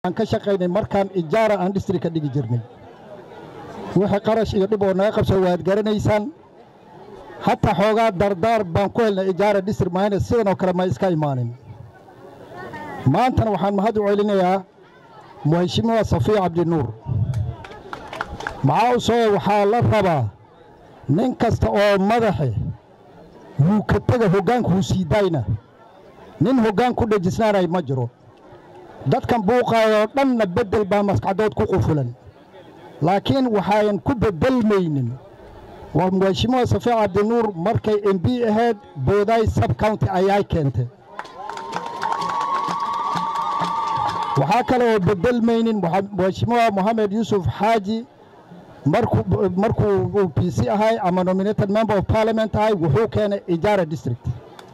aan ka shaqaynay markaan ijaara aan distri ka dhigi jirnay wixii qarash iyo dhib oo naga qabso waad garanaysaan hataa xoogaa dardaar baan ku helnay ijaara distri maayna sidan oo kale ma iska imaanin maantana waxaan mahad u celinayaa muheshimiwa safiya cabdinuur maxaa u soo waxaa la rabaa nin kasta oo madaxe wuu ka tega hoggaanka wuu sii daayna nin hoggaan ku dhejisnaanay ma jiro dadkan buuqaayoo dhanna beddel baa maskaxdood ku qufulan laakiin waxaayan ku beddelmaynin waa muheshimiwa safiya cabdinuur markay m b ahayd boodaay sab county ayaay keentay waxaa kale oo beddelmaynin muheshimiwa mohamed yuusuf xaaji markuu p c ahay ama nominated member of parliament ahay wuxuu keenay ijaara district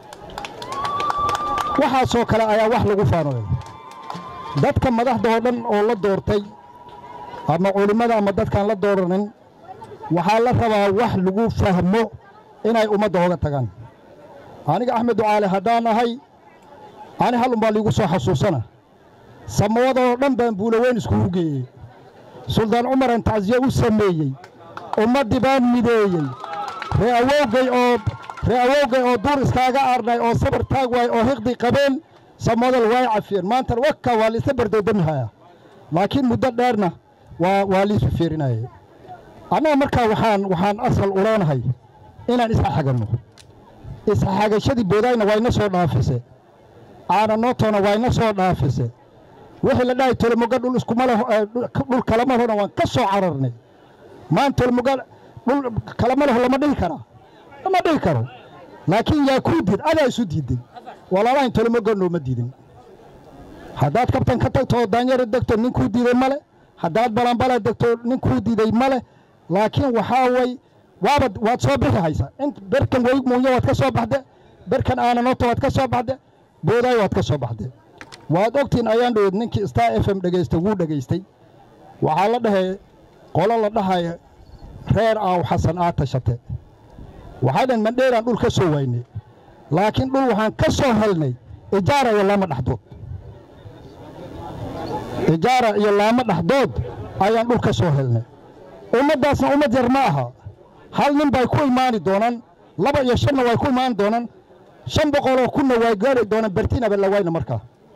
waxaasoo kale ayaa wax lagu faanoy dadka madaxda oo dhan oo la doortay ama culimmada ama dadkaan la dooranin waxaa la rabaa wax lagu fahmo inay ummadda oga tagaan aniga axmed ducaale haddaan ahay ani hal umbaa liigu soo xasuusana samawadaoo dhan baan buulaweyn iskugu geeyey suldaan cumaran tacsiye u sameeyey ummaddii baan mideeyey ree awowgay oo ree awowgay oo duur iskaaga aarnay oo sabar taag waay oo hiqdi qabeen samadal way cafiyeen maantana wakka waa liisa bardoodamihaya laakiin muddo dheerna waa waa liisu fiirinaya annaga markaa waxaan waxaan asal u leenahay inaan isxaxaganno isxaxagashadii boodayna wayna soo dhaafise caananootona wayna soo dhaafise wixii la dhahay tolomoga dhul iskuma leh dhul kalama lehona waan ka soo cararnay maan tolomoga dhul kalama leho lama dhihi karaa lama dhihi karo laakiin yaa kuu diid adaa isu diiday walaalahayn tolomoga nooma diidin haddaad kabtan ka tagto oo daanyaro degto nin kuu diiday ma le haddaad balanbala degto nin kuu diiday ma leh laakiin waxaa way waabad waad soo bixi haysa in berkan wey muunya waad ka soo baxde berkan aananoto waad ka soo baxde boodaay waad ka soo baxde waad ogtiin ayaan dhoweed ninkii star f m dhegaystay wuu dhegaystay waxaa la dhahay qolo la dhahaya reer aaw xasan aad tashate waxay dhan mandheeraan dhul ka soo waynay laakiin dhul waxaan ka soo helnay ijaara iyo laama dhexdood ijaara iyo laamo dhexdood ayaan dhul ka soo helnay ummaddaasna ummad yar ma aha hal nin bay ku imaani doonaan laba iyo shanna way ku imaani doonaan shan boqoloo kunna way gaari doonaan bertinaba la wayna markaa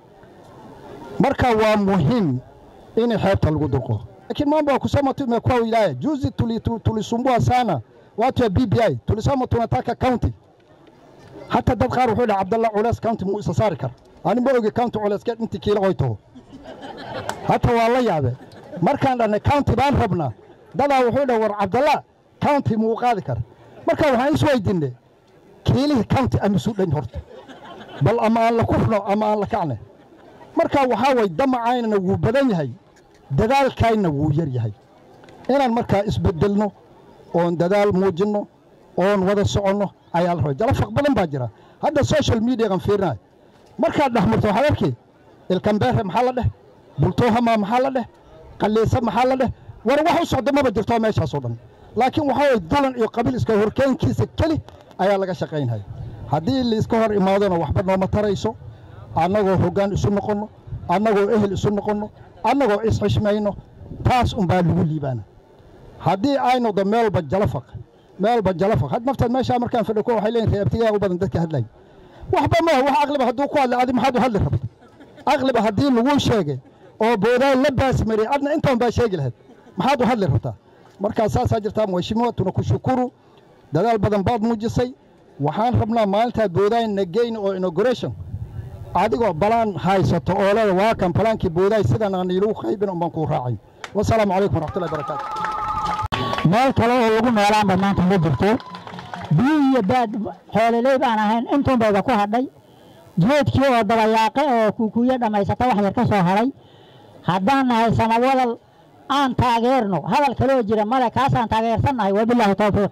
marka waa muhiim in xeebta lagu durqo lakini mambo ya kusema tu imekuwa wilaya juzi tulisumbua tuli sana watu ya BBI tulisema tunataka county hata dad qaar wuxuu dhahay Abdallah Culees county muu isa saari kar ani ma ogi county Culeeskeed intii kiila way taho hata waa la yaabe markaan dhanay county baan rabnaa dadaa wuxuu dhahay war Abdallah county muu qaadi kar marka waxaan is weydiinay kiilihii county amisu dhan horta bal ama aan la kufno ama aan la kacne marka waxaa way damacaynana wuu badan yahay dadaalkaynna wuu yar yahay inaan markaa isbeddelno oon dadaal muujinno oon wada soconno ayaa la rabay jalafaq badan baa jira hadda social mediagan fiirinayo markaad dhexmarto waxaad arkay ilkambeere maxaa la dheh bultoohama maxaa la dheh qalliisa maxaa la dheh war wax u socdo maba jirto meeshaasoo dhan laakiin waxaa way dulan iyo qabiil iska horkeenkiisa keli ayaa laga shaqaynhaya haddii laiska hor imaadona waxba nooma tarayso annagoo hoggaan isu noqonno annagoo ehel isu noqonno annagoo isxishmayno taas unbaa lagu liibaana haddii ay noqdo meelba jalafaq meelba jalafaq had naftaad meeshaa markaan fadhi ku waxay leeyihin reebtigaa u badan dadka hadlay waxba maaha wax aqliba hadduu ku hadlay adi maxaad u hadli rabta aqliba haddii laguu sheegay oo boodaay la baasmariyey adna intaan baa sheegi lahayd maxaad u hadli rabtaa markaa saasaa jirtaa mheshimiwa tuna ku shukuru dadaal badan baad muujisay waxaan rabnaa maalintaad boodaay nageyn oo inauguration adigoo balaan haysato oo leeda waa kan balaankii boodaay sidan aan iilagu qaybin unbaan kuu raacay wasalaamu calaykum waraxmatullahi barakaatu meel kale oo lagu noolaanba maanta ma jirto biyo iyo baad xoololey baan ahayn intuunbayba ku hadhay geedkii oo dabayaaqe oo kuukuuyo dhammaysata wax yar ka soo hadhay haddaan nahay samawadal aan taageerno hadal kaloo jira male kaasaan taageersannahay wabilaahi towfiiq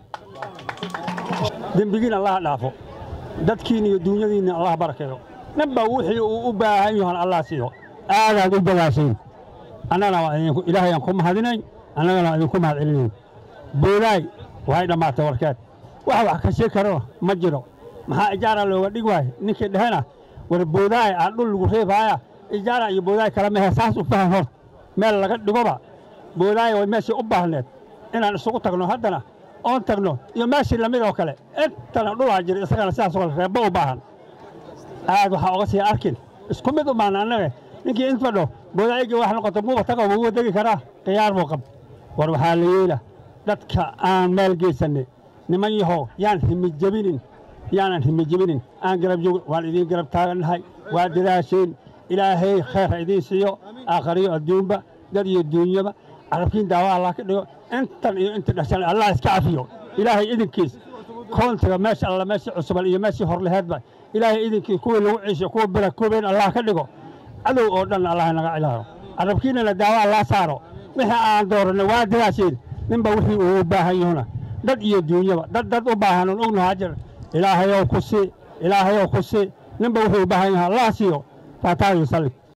dembigiin allah dhaafo dadkiin iyo duunyadiinna allah barakeeyo ninba wixii uu u baahan yahan allah siiyo aadaad u dagaashayn annagana waa idinku ilaahayaan ku mahadinayn annagana waa idinku mahad celinayn boodaay waxay dhammaatay warkeed wax wax ka shee karona ma jiro maxaa ijaara looga dhig waaye ninkii dhehena war boodaay aan dhul lagu reebaaya ijaara iyo boodaay kala mehe saas u fahan hor meel laga dhigoba boodaaya way meeshii u baahneed inaan isugu tagno haddana oon tagno iyo meeshii lamid oo kale intana dhulaa jira isagana sidaas oo kale reebba u baahan aad waxaa oga sii arkin isku mid u baahna annaga ninkii int fadho boodaayigii wax noqoto muuba tago wuuba degi karaa khiyaar buu qab war waxaa la yeela dadka aan meel geysanay niman yahow yaan himijebinin yaanan himijebinin aan garab joog waan idiin garab taagannahay waa dadaasheen ilaahay khayr ha idiin siiyo aakhariyo adduunba dad iyo duunyaba carabkiin daawa allah ka dhigo intan iyo inta dhashan allah iska cafiyo ilaahay idinkiis koontiga meesha alla meeshii cusuban iyo meeshii horleheedba ilaahay idinkiis kuwii lagu ciisho kuwa bira kuween allah ka dhigo cadow oo dhan allah naga cilaaro carabkiinana daawa allah saaro wixii aan dooranay waa dadaasheen ninba wixii uu u baahan yahuna dad iyo duunyaba dad dad u baahan oon ognahaa jir ilaahayow ku sii ilaahayow ku sii ninba wuxuu u baahan yahay allah siiyo faataayo sallig